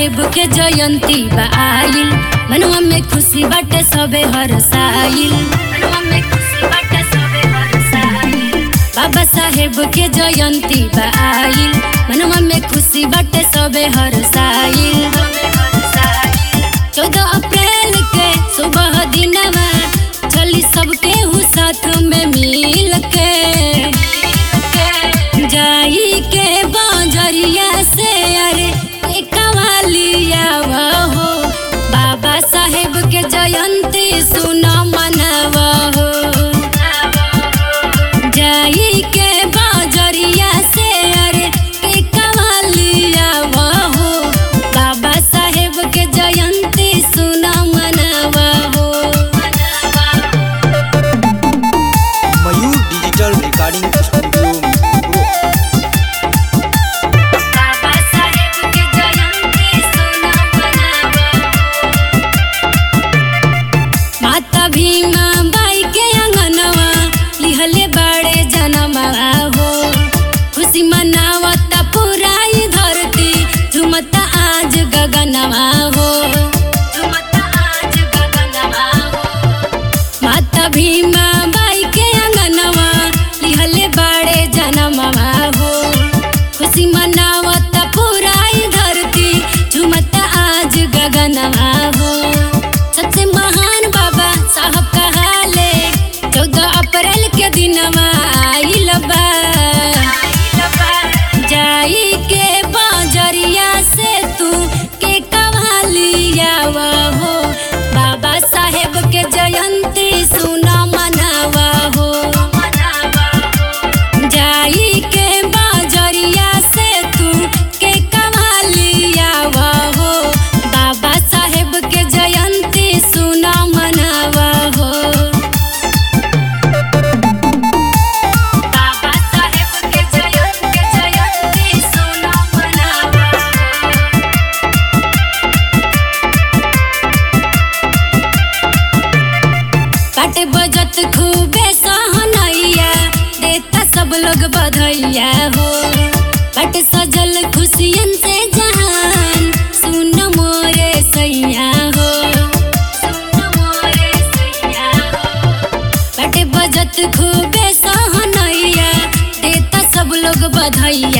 साहेब के जयंती बा आइल मनवा में खुशी बाटे सबे हरसाइल मनवा में खुशी बाटे सबे हरसाइल बाबा साहेब के जयंती बा आइल मनवा में खुशी बाटे सबे हरसाइल चौदह अप्रैल के सुबह दिनवा चली सबके हु साथ में मिल के जाई के बाजरिया से अरे कवालिया हो बाबा साहेब के जयंती सुना मनवा हो जाई के बाजरिया से अरे कवालिया हो बाबा साहेब के जयंती सुना मनवा हो Mayur digital recording studio Mirpur. Baba Saheb के जयंती सुना मनावा माता भीमा बाई के अंगनवा लिहले बड़े जनमवा हो खुशी मनावता पूरा ई धरती झुमता आज गगनवा हो झुमता आज गगनवा हो माता भीमा बाई के अंगनवा लिहले बड़े जनमवा हो खुशी मनावत पूरा ई धरती झुमता आज गगनवा हो सबसे महान बाबा साहब कहाले चौदह अप्रैल के दिनवा आइल बा जाई के बाजरिया से तू के कवालिया हो बाबा साहेब के जयंती सुना मनावा हो जाई के बाजरिया से तू के कवालिया हो बाबा साहेब के जयंती सुना मनावा हो बाबा साहेब के जयंती जयंती सुना मनावा पाटे बजत खूबे सहनैया देता सब लोग बधैया हो पाटे सजल खुशियन से जहान सुन मोरे सैया हो सुन मोरे सैया हो पाटे बजत खूबे सहनैया देता सब लोग बधैया